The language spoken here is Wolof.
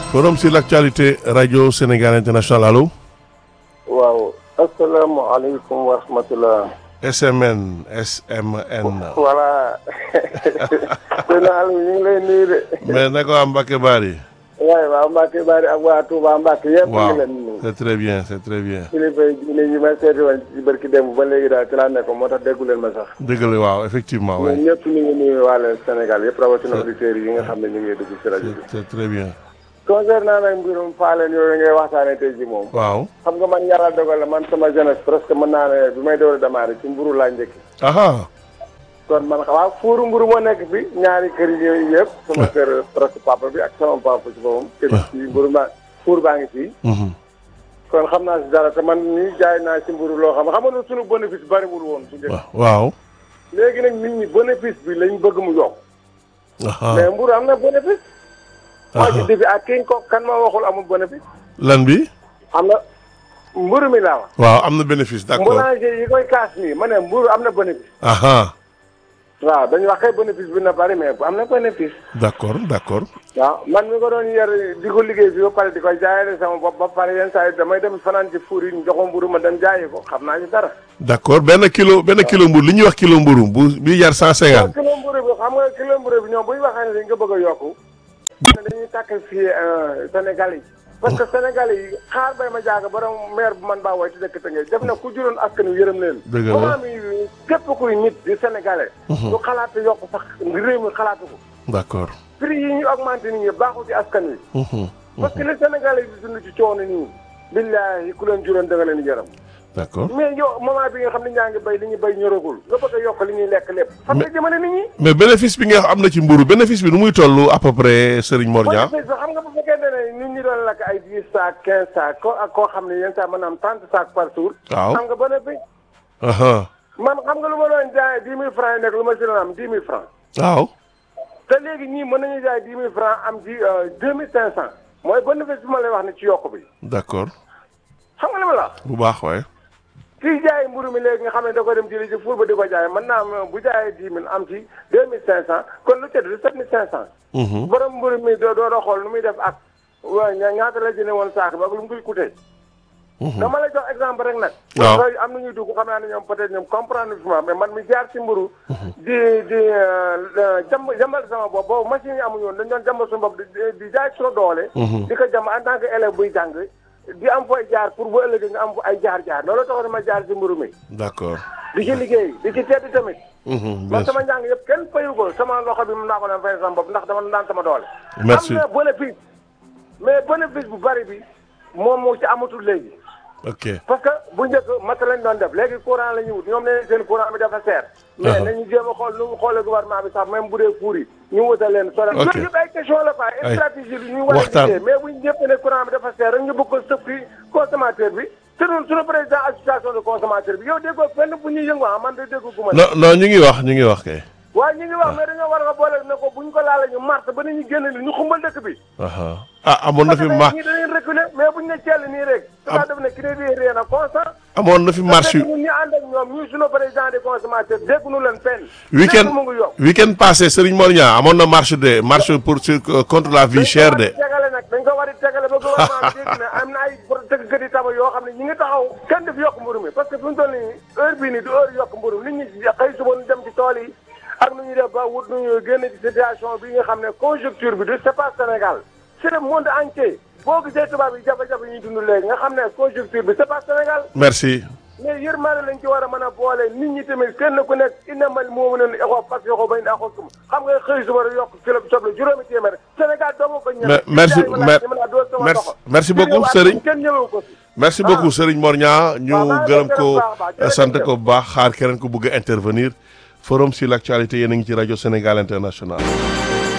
forum sur l'actualité radio Sénégal international allo. waaw asalaamaaleykum wa rahmatulah. SMN SMN. voilà. sëñ Aliou ñu ngi lay nuyu de. mais na ko am Mbacke Bari. waaye waa Mbacke Bari ak waa Touba Mbacke yëpp. ñu waaw ngi leen nuyu. c'est très bien c'est très bien. kilifa yi diine yi ma seeti woon ci barki démb ba léegi daal ci laa nekk moo tax déggu leen ma sax. dëgg la waaw effectivement ñun oui. ñëpp ñu ngi nuyu waa leen Sénégal yëpp rawatina auditeurs yi nga xam ne ñu ngi dugg ci rajo bi. c'est c'est très bien. concernant nag mbirum faaleen yooyu ngay waxtaanee tey ji moom. waaw. xam nga man yàlla dogal la man sama jeunesse presque mën naa ne bi may door a démarrer ci mburu laa njëkk. aha kon man waaw fuuru mburu moo nekk fi ñaari kër yooyu yëpp. sama kër presque papa bi ak sama papa ci boppam. kër ci mburu ma fuur baa ngi fii. mhm. kon xam naa si dara te man nii jaay naa si mburu loo xam xam nga suñu bénéfice bariwul woon bu njëkk. wa- waaw. léegi nag nit ñi bénéfice bi lañ bëgg mu yokk. aha mais mburu am na bénéfice. moo ci aha defi ak ki ko kan ma waxul amul bénéfice. lan bi. am na mburu mi laa wax. waaw am na bénéfice d'accord. boulanger yi koy kaas nii ma ne mburu am na bénéfice. aha waaw dañu wax kay bénéfice bi na bari mais bu am na bénéfice. d'accord d'accord. waaw man mi ko doon yar di ko liggéey fii ba pare di ko jaayale sama bopp ba pare yenn saa yi damay dem fanaan ci fuur yi ñu joxoon mburu ma dem jaayi ko xam naa ci dara. d'accord benn kilo benn kilo mburu li ñuy wax kilo mburu bu bi jar cent cinquante. kilo mburu bi xam nga kilo mburu bi ñoom bu ñu waxee ne dañ ko bëgg a yokku. dañuy tàkk fii Sénégal yi. parce que Sénégal yi xaar bay ma jaaga borom maire bu man baa woy ci dëkk Tëngéej def na ku juróon askan wi yërëm leen. Dëgg la. moment mi képp kuy nit di sénégalais. du xalaat yokk sax réew mi xalaatu ko. d'accord. prix yi ñu augmenté nit ñi baaxul ci askan wi. mhm. parce que les sénégalais di dund ci coono nii. billaahi ku leen juróon da nga leen yërëm. d'accord. mais yow moment bi nga xam ne ñaa ngi béy li ñuy béy ñoragul nga bëgg a yokk li ñuy lekk lépp. fan nga jëmale nit ñi. mais bénéfice bi nga am na ci mburu bénéfice bi nu muy toll à peu près Serigne Mor Niang. bénéfice bi xam nga bu fekkente ne nit ñi doon lakk ay dix sacs quinze sacs ko ak koo xam ne yenn saa mën na am trente sacs par jour. waaw. xam nga bénéfice. aha man xam nga lu ma doon jaayee dix mille francs yi nekk lu ma si doon am dix mille francs. waaw. te léegi ñii mën nañu jaay dix mille francs am ci deux mille cinq cent. mooy bénéfice bi ma lay wax ne ci yokk bi. d'accord xam nga li ma la wax. bu baax waaye. kii jaay mburu mi léegi nga xam ne da ko dem jëli ci fuur ba di ko jaay mën naa am bu jaayee dix mille am ci deux mille cinq cent kon lu ca du sept mille cinq cent. mhm. borom mburu mi doo doo doo xool nu muy def ak waa ña ñaata la jëne woon saako ba ak lu mu koy coûté. dama lay jox exemple rek nag. waaw parce que am na ñuy dugg xam naa ne ñoom peut-être ñoom comprendre fi ma mais man mi jaar ci mburu di di jàmb jàmbal sama bopp boobu machine yi amuñu woon dañu doon jàmbal suñu bopp di di jaay suñu doole. di ko jàmb en tant que élève buy jàng di am fooy jaar pour bu ëllëgee nga am fu ay jaar-jaar loolu taxoon ma jaar ci mburu mi. d'accord. di ci liggéey di ci tedd tamit. mhm, bien man sûr. sama njàng yëpp kenn fayu ko sama loxo bi mun naa ko doon fay sama bopp ndax dama daan sama doole. Merci. am na bénéfice mais bénéfice bu bari bi moom moo ci amatul léegi. ok parce que bu njëkk mat lañ doon def léegi courant la ñuy wut ñoom nee seen courant bi dafa seer. mais Uh-huh. nañu jéem a xool nu mu xoolee gouvernement bi sax même bu dee fuur yi ñu wutal leen. solo Ok. yooyu yëpp ay question la quoi Ay. ay stratégie bi ñu war a Waxtaan. liggéey mais bu ñu jëpp ne courant bi dafa seer rek ñu bëgg ko sëf ci consommateur bi te ñun suñu président association de consommateur bi yow déggoo fenn bu ñuy yëngu ah man de déggu gu ma. non non ñu ngi wax ñu ngi wax kay. waaye ñu ngi wax mais dañoo war a boole ne ko bu ñu ko laalee ñu mars ba nañu génn ni ñu xumbal dëkk bi. aha ah amoon na fi ma ñii dañuy reculer mais bu ñu ne ceel nii rek. Am- am def ne crédit rien à constant. amoon na fi marche yu ñun ñu ànd ak ñoom ñu suñu président des consommateurs dégguñu leen fenn. week-end lépp mu ngi yokk. week-end passé Serigne Mor Niang amoon na marche de marche pour sur contre la vie chère de. dañ ko war a tegale nag dañ ko war a tegale ba gouvernement bi dégg ne am na ay tëggkat yi taba yoo xam ne ñi ngi taxaw kenn daf yokk mburu mi parce que fi mu toll nii heure bii nii du heure yokk mburu nit ñi xëy suba ñu dem ci tool yi ak nu ñuy def ba wut nu ñuy génn ci situation bi nga xam ne conjoncture bi du c'est pas Sénégal c'est le monde entier boo gisee tubaab yi jafe-jafe yi ñuy dund léegi nga xam ne conjoncture bi c'est pas Sénégal merci. mais yërmande lañ ci war a mën a boole nit ñi tamit kenn ku nekk innamal mu'minuuna ixwa parce que yoxoo bañ daa xoo xam nga xëy suba rek yokk kilo soble juróomi téeméer Sénégal doomu ko ñeme Me- merci mer- merci merci beaucoup Serigne. kenn ñëmewu ko fi merci beaucoup Serigne Mor Niang ñu waaw maa ngi gërëm lay ko gërëm baax a baax, jërëjëf. sant ko bu baax xaar keneen ko bëgg a intervenir forum sur l'actualité yéen a ngi ci rajo Sénégal international.